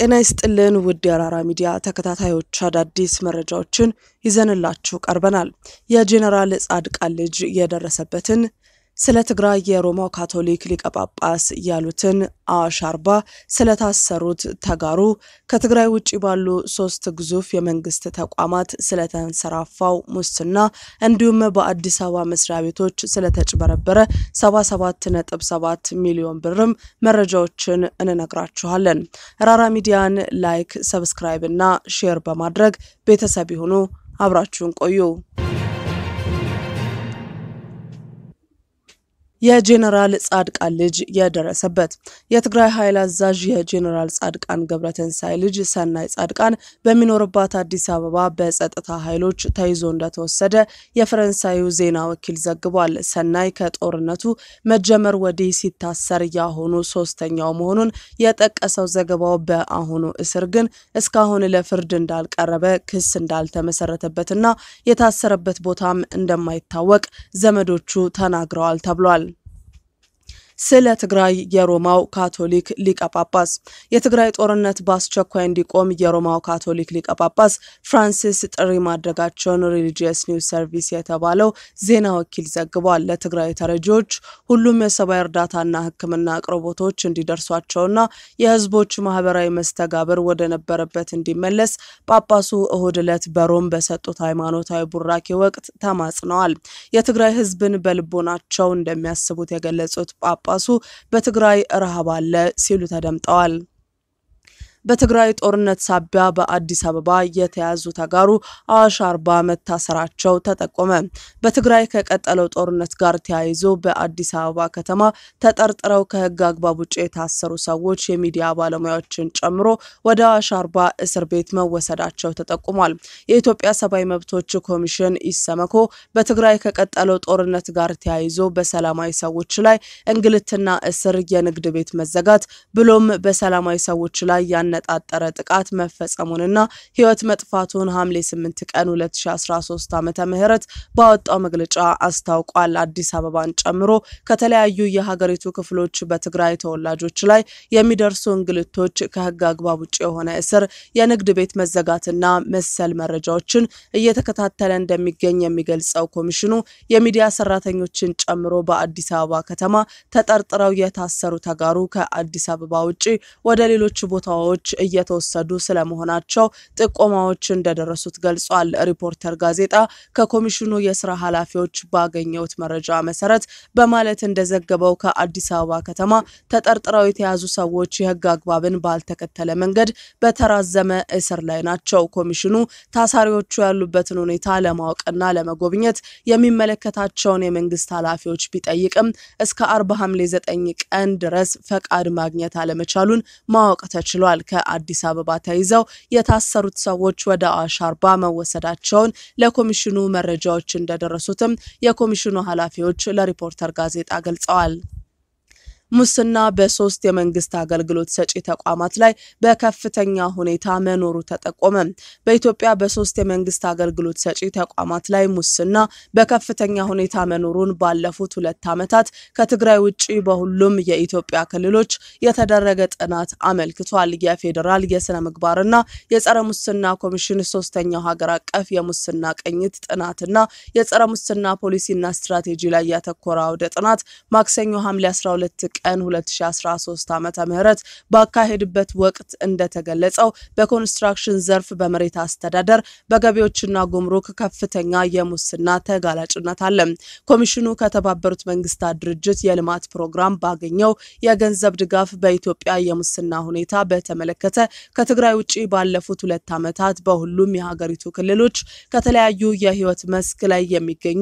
ጤና ይስጥልን ውድ የአራራ ሚዲያ ተከታታዮች አዳዲስ መረጃዎችን ይዘንላችሁ ቀርበናል። የጄኔራል ጻድቃን ልጅ የደረሰበትን ስለ ትግራይ የሮማው ካቶሊክ ሊቀ ጳጳስ ያሉትን አዋሽ አርባ ስለታሰሩት ተጋሩ ከትግራይ ውጭ ባሉ ሶስት ግዙፍ የመንግስት ተቋማት ስለተንሰራፋው ሙስና እንዲሁም በአዲስ አበባ መስሪያ ቤቶች ስለተጭበረበረ 77.7 ሚሊዮን ብርም መረጃዎችን እንነግራችኋለን። ራራ ሚዲያን ላይክ፣ ሰብስክራይብ እና ሼር በማድረግ ቤተሰብ ይሁኑ። አብራችሁን ቆዩ። የጄኔራል ጻድቃን ልጅ የደረሰበት የትግራይ ኃይል አዛዥ የጄኔራል ጻድቃን ገብረትንሳኤ ልጅ ሰናይ ጻድቃን በሚኖርባት አዲስ አበባ በጸጥታ ኃይሎች ተይዞ እንደተወሰደ የፈረንሳዩ ዜና ወኪል ዘግቧል። ሰናይ ከጦርነቱ መጀመር ወዲህ ሲታሰር ያሁኑ ሶስተኛው መሆኑን የጠቀሰው ዘገባው በአሁኑ እስር ግን እስካሁን ለፍርድ እንዳልቀረበ ክስ እንዳልተመሰረተበትና የታሰረበት ቦታም እንደማይታወቅ ዘመዶቹ ተናግረዋል ተብሏል። ስለ ትግራይ የሮማው ካቶሊክ ሊቀ ጳጳስ የትግራይ ጦርነት በአስቸኳይ እንዲቆም የሮማው ካቶሊክ ሊቀ ጳጳስ ፍራንሲስ ጥሪ ማድረጋቸውን ሪሊጂየስ ኒውስ ሰርቪስ የተባለው ዜና ወኪል ዘግቧል። ለትግራይ ተረጂዎች ሁሉም የሰብአዊ እርዳታና ሕክምና አቅርቦቶች እንዲደርሷቸውና የህዝቦች ማህበራዊ መስተጋብር ወደ ነበረበት እንዲመለስ ጳጳሱ እሁድ ዕለት በሮም በሰጡት ሃይማኖታዊ ቡራኬ ወቅት ተማጽነዋል። የትግራይ ህዝብን በልቦናቸው እንደሚያስቡት የገለጹት ጳጳሱ በትግራይ ረሃብ አለ ሲሉ ተደምጠዋል። በትግራይ ጦርነት ሳቢያ በአዲስ አበባ የተያዙ ተጋሩ አዋሽ አርባ መታሰራቸው ተጠቆመ። በትግራይ ከቀጠለው ጦርነት ጋር ተያይዞ በአዲስ አበባ ከተማ ተጠርጥረው ከህግ አግባብ ውጭ የታሰሩ ሰዎች የሚዲያ ባለሙያዎችን ጨምሮ ወደ አዋሽ አርባ እስር ቤት መወሰዳቸው ተጠቁሟል። የኢትዮጵያ ሰብአዊ መብቶች ኮሚሽን ኢሰመኮ በትግራይ ከቀጠለው ጦርነት ጋር ተያይዞ በሰላማዊ ሰዎች ላይ እንግልትና እስር፣ የንግድ ቤት መዘጋት ብሎም በሰላማዊ ሰዎች ላይ ያነጣጠረ ጥቃት መፈጸሙንና ህይወት መጥፋቱን ሐምሌ 8 ቀን 2013 ዓመተ ምህረት ባወጣው መግለጫ አስታውቋል። አዲስ አበባን ጨምሮ ከተለያዩ የሀገሪቱ ክፍሎች በትግራይ ተወላጆች ላይ የሚደርሱ እንግልቶች፣ ከህግ አግባብ ውጭ የሆነ እስር፣ የንግድ ቤት መዘጋትና መሰል መረጃዎችን እየተከታተለ እንደሚገኝ የሚገልጸው ኮሚሽኑ የሚዲያ ሰራተኞችን ጨምሮ በአዲስ አበባ ከተማ ተጠርጥረው የታሰሩ ተጋሩ ከአዲስ አበባ ውጭ ወደ ሌሎች ቦታዎች እየተወሰዱ ስለመሆናቸው ጥቆማዎች እንደደረሱት ገልጿል። ሪፖርተር ጋዜጣ ከኮሚሽኑ የስራ ኃላፊዎች ባገኘውት መረጃ መሰረት በማለት እንደዘገበው ከአዲስ አበባ ከተማ ተጠርጥረው የተያዙ ሰዎች የህግ አግባብን ባልተከተለ መንገድ በተራዘመ እስር ላይ ናቸው። ኮሚሽኑ ታሳሪዎቹ ያሉበትን ሁኔታ ለማወቅና ለመጎብኘት የሚመለከታቸውን የመንግስት ኃላፊዎች ቢጠይቅም እስከ አርብ ሐምሌ 9 ቀን ድረስ ፈቃድ ማግኘት አለመቻሉን ማወቅ ተችሏል። ከአዲስ አበባ ተይዘው የታሰሩት ሰዎች ወደ አዋሽ አርባ መወሰዳቸውን ለኮሚሽኑ መረጃዎች እንደደረሱትም የኮሚሽኑ ኃላፊዎች ለሪፖርተር ጋዜጣ ገልጸዋል። ሙስና በሶስት የመንግስት አገልግሎት ሰጪ ተቋማት ላይ በከፍተኛ ሁኔታ መኖሩ ተጠቆመ። በኢትዮጵያ በሶስት የመንግስት አገልግሎት ሰጪ ተቋማት ላይ ሙስና በከፍተኛ ሁኔታ መኖሩን ባለፉት ሁለት ዓመታት ከትግራይ ውጭ በሁሉም የኢትዮጵያ ክልሎች የተደረገ ጥናት አመልክቷል። የፌዴራል የስነ ምግባርና የጸረ ሙስና ኮሚሽን ሶስተኛው ሀገር አቀፍ የሙስና ቅኝት ጥናትና የጸረ ሙስና ፖሊሲና ስትራቴጂ ላይ ያተኮረ አውደ ጥናት ማክሰኞ ሐምሌ 12 ቀን 2013 ዓመተ ምህረት ባካሄድበት ወቅት እንደተገለጸው በኮንስትራክሽን ዘርፍ፣ በመሬት አስተዳደር፣ በገቢዎችና ጉምሩክ ከፍተኛ የሙስና ተጋላጭነት አለ። ኮሚሽኑ ከተባበሩት መንግስታት ድርጅት የልማት ፕሮግራም ባገኘው የገንዘብ ድጋፍ በኢትዮጵያ የሙስና ሁኔታ በተመለከተ ከትግራይ ውጭ ባለፉት ሁለት ዓመታት በሁሉም የሀገሪቱ ክልሎች ከተለያዩ የህይወት መስክ ላይ የሚገኙ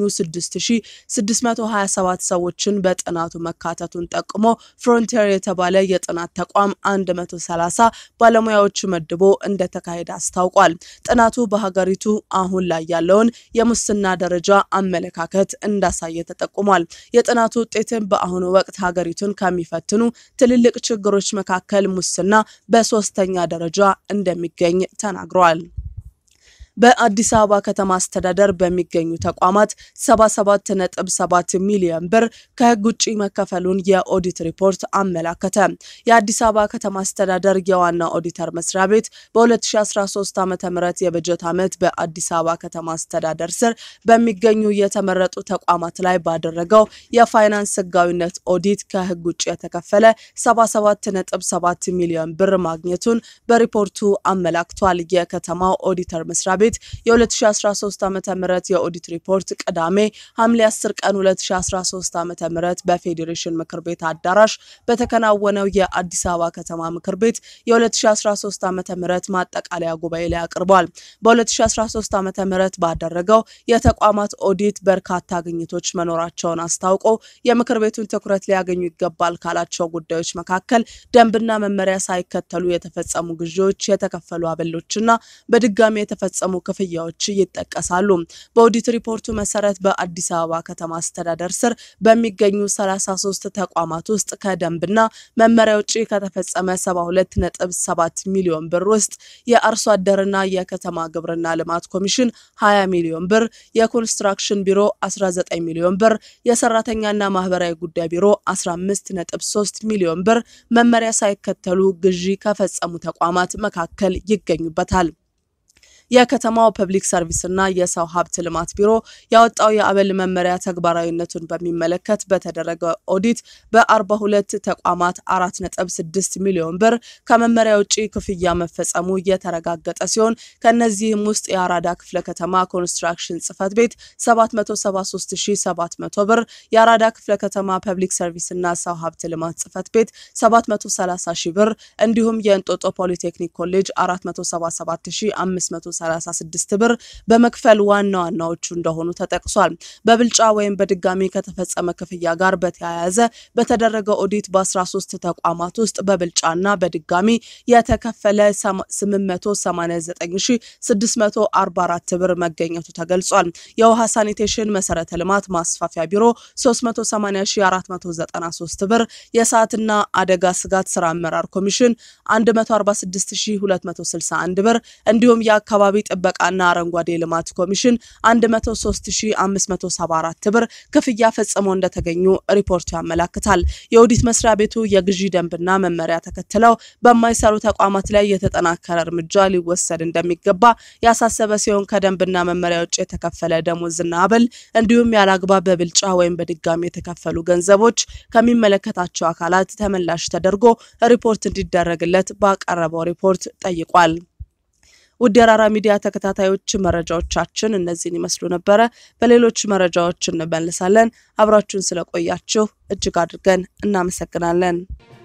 6627 ሰዎችን በጥናቱ መካተቱን ጠቅሞ ፍሮንቲር የተባለ የጥናት ተቋም 130 ባለሙያዎች መድቦ እንደተካሄደ አስታውቋል። ጥናቱ በሀገሪቱ አሁን ላይ ያለውን የሙስና ደረጃ አመለካከት እንዳሳየ ተጠቁሟል። የጥናቱ ውጤትም በአሁኑ ወቅት ሀገሪቱን ከሚፈትኑ ትልልቅ ችግሮች መካከል ሙስና በሶስተኛ ደረጃ እንደሚገኝ ተናግረዋል። በአዲስ አበባ ከተማ አስተዳደር በሚገኙ ተቋማት 77.7 ሚሊዮን ብር ከሕግ ውጭ መከፈሉን የኦዲት ሪፖርት አመላከተ። የአዲስ አበባ ከተማ አስተዳደር የዋና ኦዲተር መስሪያ ቤት በ2013 ዓ ም የበጀት ዓመት በአዲስ አበባ ከተማ አስተዳደር ስር በሚገኙ የተመረጡ ተቋማት ላይ ባደረገው የፋይናንስ ሕጋዊነት ኦዲት ከሕግ ውጭ የተከፈለ 77.7 ሚሊዮን ብር ማግኘቱን በሪፖርቱ አመላክቷል። የከተማው ኦዲተር መስሪያ ቤት የ2013 ዓ ም የኦዲት ሪፖርት ቅዳሜ ሐምሌ 10 ቀን 2013 ዓ ም በፌዴሬሽን ምክር ቤት አዳራሽ በተከናወነው የአዲስ አበባ ከተማ ምክር ቤት የ2013 ዓ ም ማጠቃለያ ጉባኤ ላይ አቅርቧል። በ2013 ዓ ም ባደረገው የተቋማት ኦዲት በርካታ ግኝቶች መኖራቸውን አስታውቆ የምክር ቤቱን ትኩረት ሊያገኙ ይገባል ካላቸው ጉዳዮች መካከል ደንብና መመሪያ ሳይከተሉ የተፈጸሙ ግዢዎች፣ የተከፈሉ አበሎችና በድጋሚ የተፈጸሙ ክፍያዎች ይጠቀሳሉ። በኦዲት ሪፖርቱ መሰረት በአዲስ አበባ ከተማ አስተዳደር ስር በሚገኙ 33 ተቋማት ውስጥ ከደንብና መመሪያ ውጭ ከተፈጸመ 72.7 ሚሊዮን ብር ውስጥ የአርሶ አደርና የከተማ ግብርና ልማት ኮሚሽን 20 ሚሊዮን ብር፣ የኮንስትራክሽን ቢሮ 19 ሚሊዮን ብር፣ የሰራተኛና ማህበራዊ ጉዳይ ቢሮ 15.3 ሚሊዮን ብር መመሪያ ሳይከተሉ ግዢ ከፈጸሙ ተቋማት መካከል ይገኙበታል። የከተማው ፐብሊክ ሰርቪስና የሰው ሀብት ልማት ቢሮ ያወጣው የአበል መመሪያ ተግባራዊነቱን በሚመለከት በተደረገ ኦዲት በ42 ተቋማት 4.6 ሚሊዮን ብር ከመመሪያ ውጭ ክፍያ መፈጸሙ የተረጋገጠ ሲሆን ከነዚህም ውስጥ የአራዳ ክፍለ ከተማ ኮንስትራክሽን ጽህፈት ቤት 773700 ብር፣ የአራዳ ክፍለ ከተማ ፐብሊክ ሰርቪስና ሰው ሀብት ልማት ጽህፈት ቤት 730 ሺህ ብር እንዲሁም የእንጦጦ ፖሊቴክኒክ ኮሌጅ 477500 36 ብር በመክፈል ዋና ዋናዎቹ እንደሆኑ ተጠቅሷል። በብልጫ ወይም በድጋሚ ከተፈጸመ ክፍያ ጋር በተያያዘ በተደረገ ኦዲት በ13 ተቋማት ውስጥ በብልጫና በድጋሚ የተከፈለ 889644 ብር መገኘቱ ተገልጿል። የውሃ ሳኒቴሽን መሰረተ ልማት ማስፋፊያ ቢሮ 380493 ብር፣ የሰዓትና አደጋ ስጋት ስራ አመራር ኮሚሽን 146261 ብር እንዲሁም የአካባቢ ጥበቃና አረንጓዴ ልማት ኮሚሽን 103574 ብር ክፍያ ፈጽመው እንደተገኙ ሪፖርቱ ያመላክታል። የኦዲት መስሪያ ቤቱ የግዢ ደንብና መመሪያ ተከትለው በማይሰሩ ተቋማት ላይ የተጠናከረ እርምጃ ሊወሰድ እንደሚገባ ያሳሰበ ሲሆን ከደንብና መመሪያ ውጭ የተከፈለ ደሞዝና አበል እንዲሁም ያለአግባብ በብልጫ ወይም በድጋሚ የተከፈሉ ገንዘቦች ከሚመለከታቸው አካላት ተመላሽ ተደርጎ ሪፖርት እንዲደረግለት ባቀረበው ሪፖርት ጠይቋል። ውድ የራራ ሚዲያ ተከታታዮች መረጃዎቻችን እነዚህን ይመስሉ ነበረ። በሌሎች መረጃዎች እንመልሳለን። አብራችሁን ስለቆያችሁ እጅግ አድርገን እናመሰግናለን።